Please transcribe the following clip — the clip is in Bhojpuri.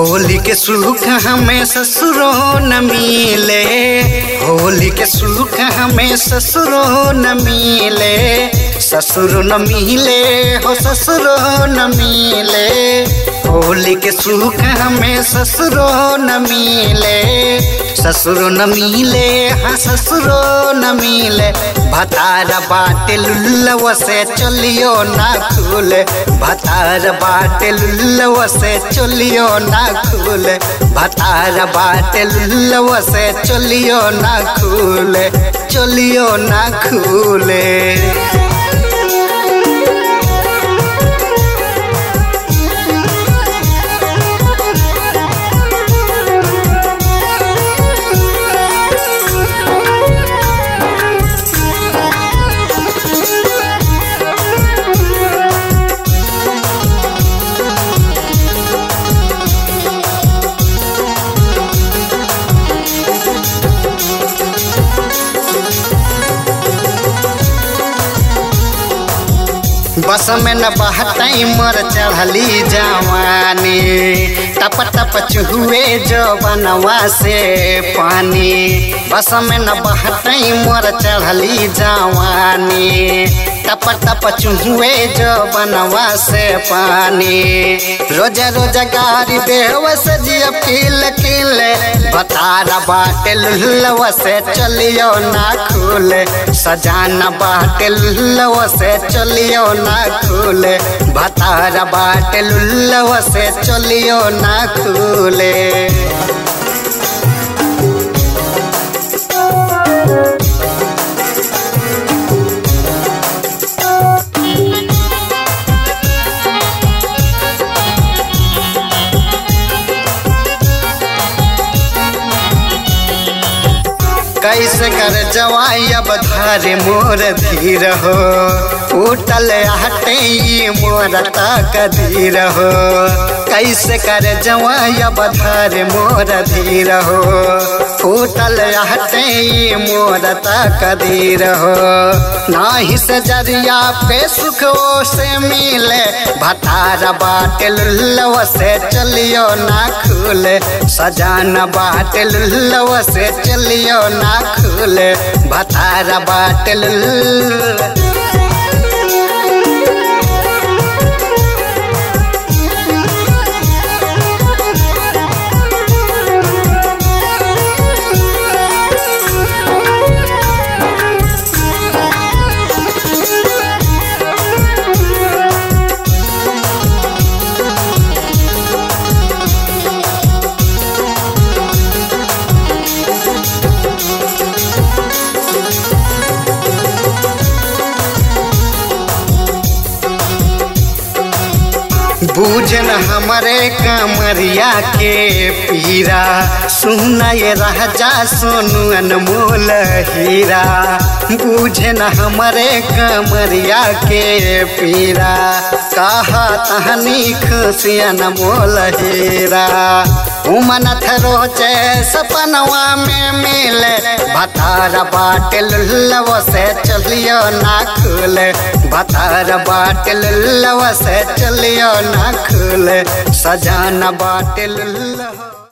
होली के सुख हमें ससुरो न मिले होली के सुख हमें ससुरो न मिले ससुर न मिले हो ससुरो न मिले होली के सुख हमें ससुरो न मिले ससुर न मिले हाँ ससुरो न मिले भतार बाटे लुल्लव से चलियो ना खुले भतार बाटे लुल्लव से चलियो ना खुले भतार बाटे लुल्लव से चलियो ना खुले चलियो ना खुले बस में न बहतई मर चढ़ली जवानी टप टप चुहुए जो बनवा से पानी बस में न बहतई मर चढ़ली जवानी टप टप चुहुए जो बनवा से पानी रोज रोज गारी देव से जिया किल किल बतारा बाटे लुल्लव से चलियो ना खुले सजाना बाटे लुल्लव से चलियो ना खुले भतारा बाटे लुल्लव से चलियो ना खुले कैसे कर जवाई अब धारे मोर धीर हो उठल हटे मोर तक धीर हो कैसे कर जवाई अब धारे मोर धीर हो उठल हटे मोर तक धीर हो नाही से जरिया पे सुख से मिले भतार बाटे लुल्लव से चलियो ना खुले सजाना बाटे लुल्लव से चलियो ना खुले भतारा बाटल बूझन हमारे कमरिया के पीरा सुना ये राजा सोनू अनमोल हीरा बूझन हमारे कमरिया के पीरा कहा तहनी खुशी अनमोल हीरा उमनथ रोचे सपनवा में मिले भतार बाटे लुल्लव से चलियो ना खुले भतार बाटे लुल्लव से चलियो ना खुले सजाना बाटे लुल्लव